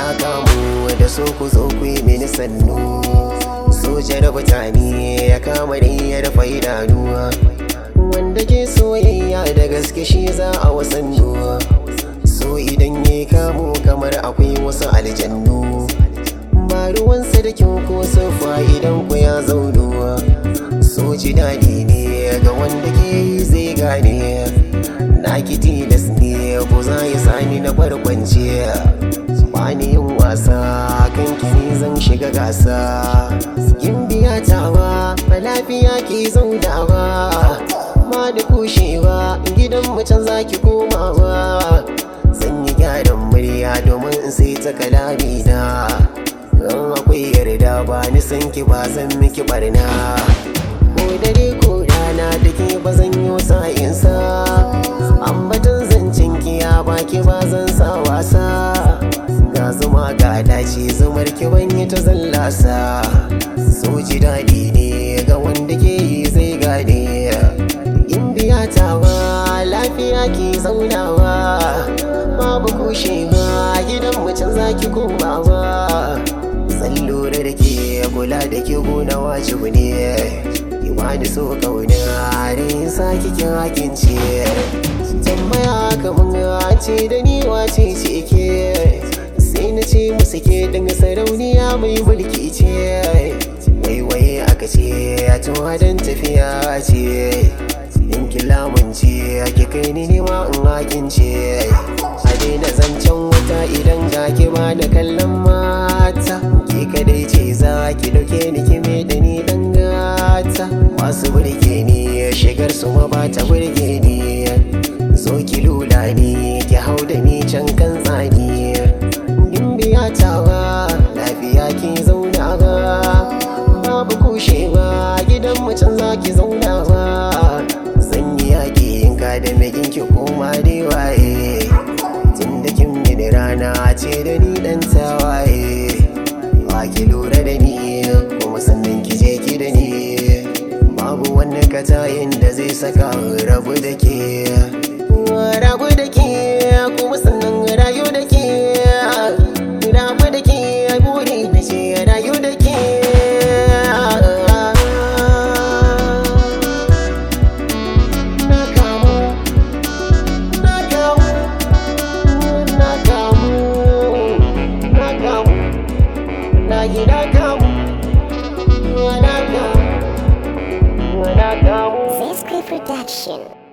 na kamu da so ku zo ku yi mini sannu soja da mutane ya kama da ya rufe idanuwa wanda ke soyayya da gaske shi za a wasannu so idan ya kamu kamar akwai wasu aljannu ba ruwansa da kyau ko sufa idan ku ya zaunuwa so ji daɗi ne ga wanda ke yi zai gane na ki tilas ne ko za ya sani na barkwance ba ni yin wasa kan kini zan shiga gasa yin biya tawa a lafiya ki zaunawa ma da kushewa gidan mutum zaki komawa zan yi gyaran murya domin in sai ta kalami na Ran akwai yarda ba ni san ki ba zan miki barna Ko dare ko rana da ke ba zan yi sa'insa Ambatan zancen ki ya baki ba zan sa wasa Ga zuma ga dace zumar ki ban yi ta zallasa So ji daɗi ne ga wanda ke yi zai gane In biya tawa lafiya ki zaunawa Babu kushewa gidan mutum zaki komawa Zan lura da ke kula da ke gona wajibu ne Ki bani so kauna da yin sa kikin hakin ce Tambaya kamar ce da ni wace ce ke Sai na ce musu ke dinga sarauniya mai mulki ce Waiwaye aka ce a don tafiya ce In ki lamunce ki kai ni nema in hakin ce A daina zancen wata idan ga ki ba da kallon mata Ki kadai ce za ki dauke ni ki me da ni dan gata Masu burge ni shigar su ma ba ta burge ni Zo ki lula ni ki hau da ni can kan tsani Gimbiya tawa lafiya ki zauna ba Babu kushewa gidan mutum za ki zauna ba Zan yi yaƙi in ka da megin ki koma dai waye Tun da kin mini rana ce da ni dan tawaye Ba ki lura da ni kuma sannan ki je ki da ni Babu wani katayin da zai saka rabu da ke Rabu da ke kuma sannan rayu da ke Rabu da ke buri da ce rayu da ke Na kamu, na kamu, na kamu, na kamu, na gida kamu, na kamu, na kamu. Zesky Production.